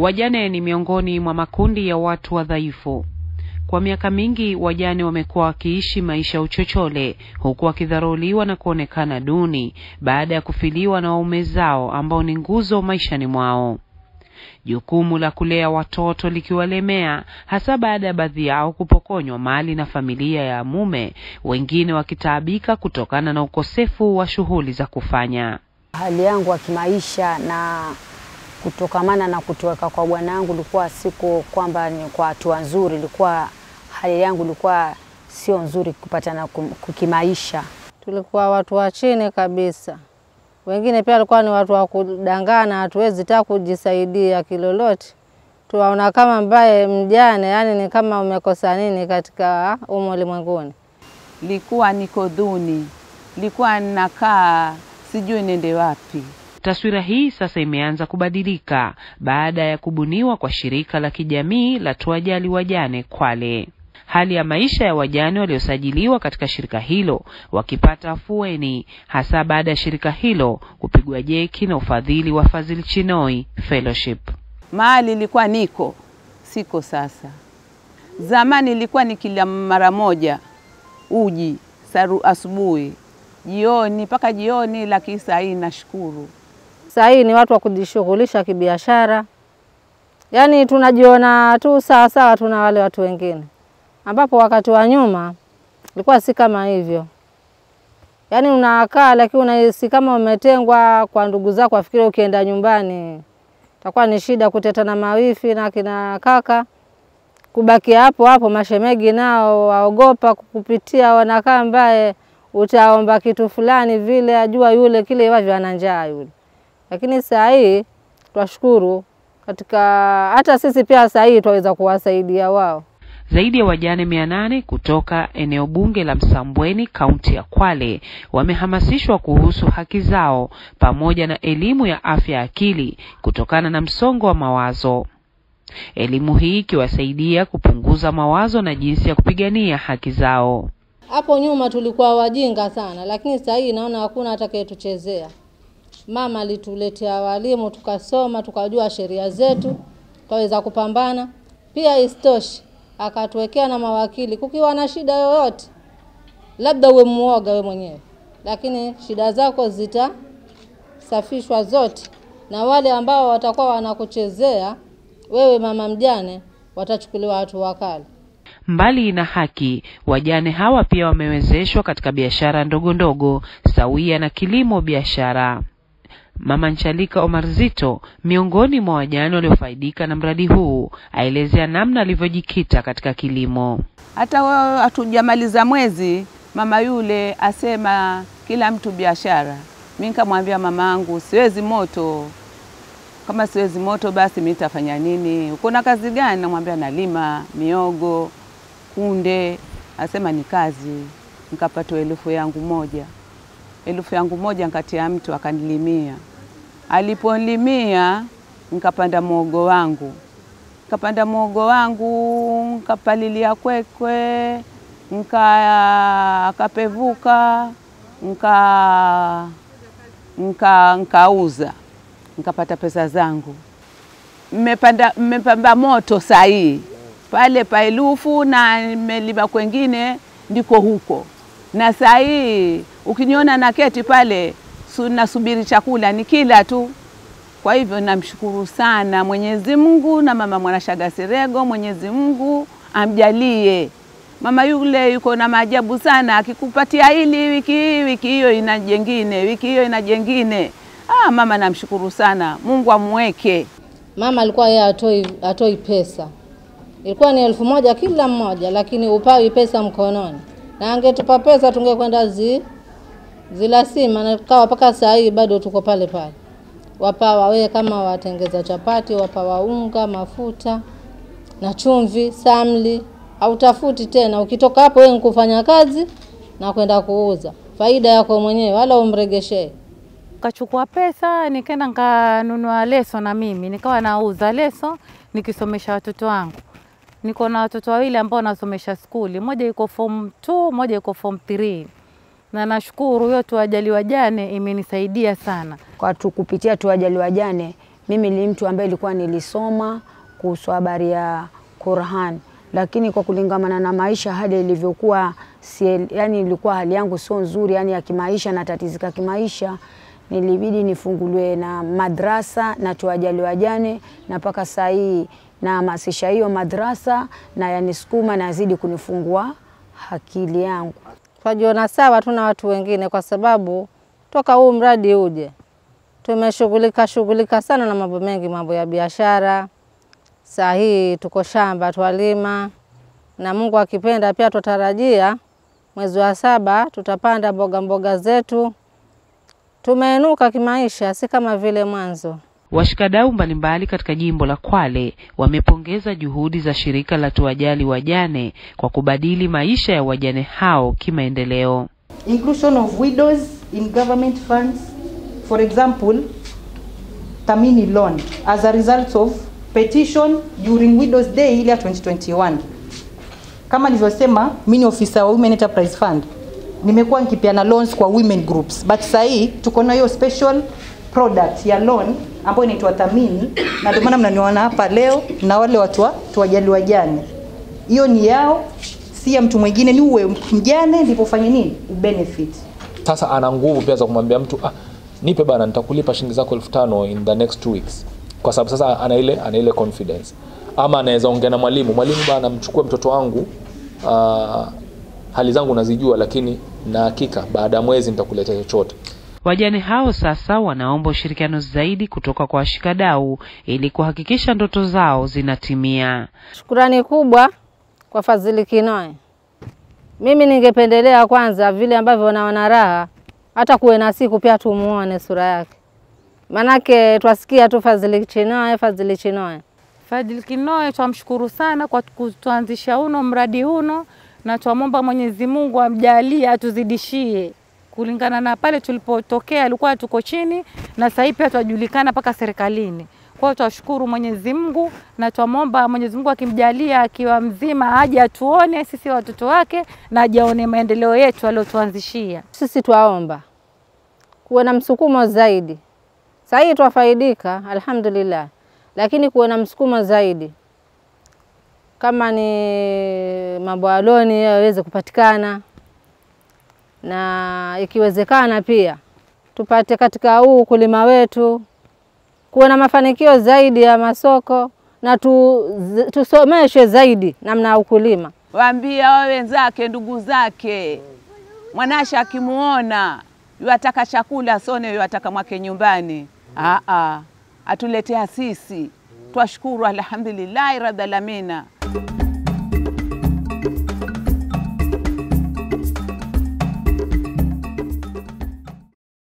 Wajane ni miongoni mwa makundi ya watu wadhaifu. Kwa miaka mingi wajane wamekuwa wakiishi maisha ya uchochole huku wakidharauliwa na kuonekana duni baada ya kufiliwa na waume zao ambao ni nguzo maishani mwao. Jukumu la kulea watoto likiwalemea hasa baada ya baadhi yao kupokonywa mali na familia ya mume, wengine wakitaabika kutokana na ukosefu wa shughuli za kufanya. Hali yangu ya kimaisha na kutokamana na kutoweka kwa bwana wangu ilikuwa siku kwamba ni kwa hatua nzuri, ilikuwa hali yangu ilikuwa sio nzuri kupatana kimaisha. Tulikuwa watu wa chini kabisa, wengine pia walikuwa ni watu wa kudangana, hatuwezi ta kujisaidia kilolote, tuwaona kama mbaye mjane, yani ni kama umekosa nini katika umu ulimwenguni. Likuwa niko dhuni, likuwa ninakaa sijui nende wapi. Taswira hii sasa imeanza kubadilika baada ya kubuniwa kwa shirika la kijamii la Tuwajali Wajane Kwale. Hali ya maisha ya wajane waliosajiliwa katika shirika hilo wakipata afueni, hasa baada ya shirika hilo kupigwa jeki na ufadhili wa Fadhili Chinoi Fellowship. Mahali ilikuwa niko siko sasa. Zamani ilikuwa ni kila mara moja uji saru asubuhi, jioni mpaka jioni, lakini saa hii nashukuru Sasa hii ni watu wa kujishughulisha kibiashara, yaani tunajiona tu sawa sawa, tuna wale watu wengine, ambapo wakati wa nyuma ilikuwa si kama hivyo. Yaani unakaa lakini unahisi kama umetengwa kwa ndugu zako, afikiri ukienda nyumbani itakuwa ni shida kuteta na mawifi na kina kaka, kubaki hapo hapo. Mashemegi nao waogopa kukupitia, wanakaa mbaye utaomba kitu fulani vile, ajua yule kile wavyo ana njaa yule lakini saa hii twashukuru katika hata sisi pia saa hii twaweza kuwasaidia wao. Zaidi ya wajane mia nane kutoka eneo bunge la Msambweni kaunti ya Kwale wamehamasishwa kuhusu haki zao pamoja na elimu ya afya ya akili kutokana na msongo wa mawazo. Elimu hii ikiwasaidia kupunguza mawazo na jinsi ya kupigania haki zao. Hapo nyuma tulikuwa wajinga sana, lakini saa hii naona hakuna atakayetuchezea. Mama alituletea walimu tukasoma, tukajua sheria zetu, tukaweza kupambana. Pia istoshi akatuwekea na mawakili, kukiwa na shida yoyote, labda uwe muoga we mwenyewe, lakini shida zako zitasafishwa zote, na wale ambao watakuwa wanakuchezea wewe mama mjane watachukuliwa hatua kali. Mbali na haki, wajane hawa pia wamewezeshwa katika biashara ndogo ndogo sawia na kilimo biashara. Mama Nchalika Omar Zito, miongoni mwa wajane waliofaidika na mradi huu, aelezea namna alivyojikita katika kilimo. Hata wao hatujamaliza mwezi, mama yule asema kila mtu biashara. Mimi nikamwambia mama yangu, siwezi moto. Kama siwezi moto, basi mimi nitafanya nini? Uko na kazi gani? Namwambia nalima miogo, kunde. Asema ni kazi. Nikapata elfu yangu moja, elfu yangu moja nkatia mtu akanilimia. Aliponilimia nikapanda mwogo wangu, nikapanda mwogo wangu, nkapalilia kwekwe, nka akapevuka, nka nka nkauza, nikapata pesa zangu. Mmepanda mmepamba moto saa hii pale pa elufu na nimelima kwengine ndiko huko, na saa hii ukiniona na keti pale su, nasubiri chakula ni kila tu. Kwa hivyo namshukuru sana Mwenyezi Mungu na mama Mwanashaga Sirego, Mwenyezi Mungu amjalie. Mama yule yuko na maajabu sana, akikupatia hili wiki hii, wiki hiyo ina jengine, wiki hiyo ina jengine. Ah, mama namshukuru sana, Mungu amweke. Mama alikuwa yeye atoi, atoi pesa, ilikuwa ni elfu moja kila mmoja, lakini upawi pesa mkononi, na angetupa pesa tungekwenda zi zilasima, na tukawa mpaka saa hii bado tuko pale pale. Wapawa wewe kama watengeza chapati, wapawa unga, mafuta na chumvi, samli, hautafuti tena. Ukitoka hapo wewe kufanya kazi na kwenda kuuza, faida yako mwenyewe, wala umregeshee. Kachukua pesa nikaenda nikanunua leso, na mimi nikawa nauza leso nikisomesha watoto wangu. Niko na watoto wawili ambao nasomesha skuli, moja yuko form 2, moja yuko form 3 na nashukuru hiyo Tuwajali Wajane imenisaidia sana. Kwa tu kupitia Tuwajali Wajane mimi ni mtu ambaye ilikuwa nilisoma kuhusu habari ya Qur'an, lakini kwa kulingamana na maisha hali ilivyokuwa, si, yani ilikuwa hali yangu sio nzuri, yani ya kimaisha, natatizika kimaisha, nilibidi nifunguliwe na madrasa na tuwajali wajane, na mpaka saa hii nahamasisha hiyo madrasa na yanisukuma nazidi kunifungua akili yangu. Twajiona sawa tu na watu wengine, kwa sababu toka huu mradi uje tumeshughulika shughulika sana na mambo mengi, mambo ya biashara. Saa hii tuko shamba twalima, na Mungu akipenda pia tutarajia mwezi wa saba tutapanda mboga mboga zetu. Tumeinuka kimaisha, si kama vile mwanzo. Washikadau mbalimbali katika jimbo la Kwale wamepongeza juhudi za shirika la Tuwajali Wajane kwa kubadili maisha ya wajane hao kimaendeleo. inclusion of widows in government funds, for example, Tamini loan as a result of petition during Widows Day ile ya 2021. Kama nilivyosema, mimi ni ofisa wa Women Enterprise Fund. Nimekuwa nikipeana loans kwa women groups, but sasa hii tuko na hiyo special product ya loan ambayo inaitwa Tamini, na ndio maana mnaniona hapa leo na wale watu wa tuwajali wajane. Hiyo ni yao, si ya mtu mwingine, ni uwe mjane ndipo ufanye nini, ubenefit. Sasa ana nguvu pia za kumwambia mtu ah, nipe bana, nitakulipa shilingi zako elfu tano in the next two weeks, kwa sababu sasa ana ile ana ile confidence. Ama anaweza ongea na mwalimu, mwalimu bana, mchukue mtoto wangu uh, hali zangu nazijua, lakini na hakika baada ya mwezi nitakuletea chochote. Wajane hao sasa wanaomba ushirikiano zaidi kutoka kwa washikadau ili kuhakikisha ndoto zao zinatimia. Shukurani kubwa kwa Fadhili Kinoe. Mimi ningependelea kwanza, vile ambavyo naona raha, hata kuwe na siku pia tumuone sura yake, manake twasikia tu Fadhili Kinoe, Fadhili Kinoe. Fadhili Kinoe twamshukuru sana kwa kutuanzisha uno mradi uno, na twamwomba Mwenyezi Mungu amjalie atuzidishie kulingana na pale tulipotokea, alikuwa tuko chini, na sasa hivi pia twajulikana mpaka serikalini. Kwa hiyo twashukuru Mwenyezi Mungu na twamwomba Mwenyezi Mungu akimjalia akiwa mzima aje atuone sisi watoto wake na ajaone maendeleo yetu aliyotuanzishia. Sisi twaomba kuwe na msukumo zaidi. Sasa hii twafaidika alhamdulillah, lakini kuwe na msukumo zaidi, kama ni mambo ya loni yaweze kupatikana, na ikiwezekana pia tupate katika huu ukulima wetu kuwe na mafanikio zaidi ya masoko na tu, tusomeshwe zaidi namna ya ukulima. Waambia wao wenzake, ndugu zake, mwanasha akimuona yuataka chakula sone yuataka mwake nyumbani. Aa, atuletea sisi, twashukuru alhamdulillahi rabbil alamina.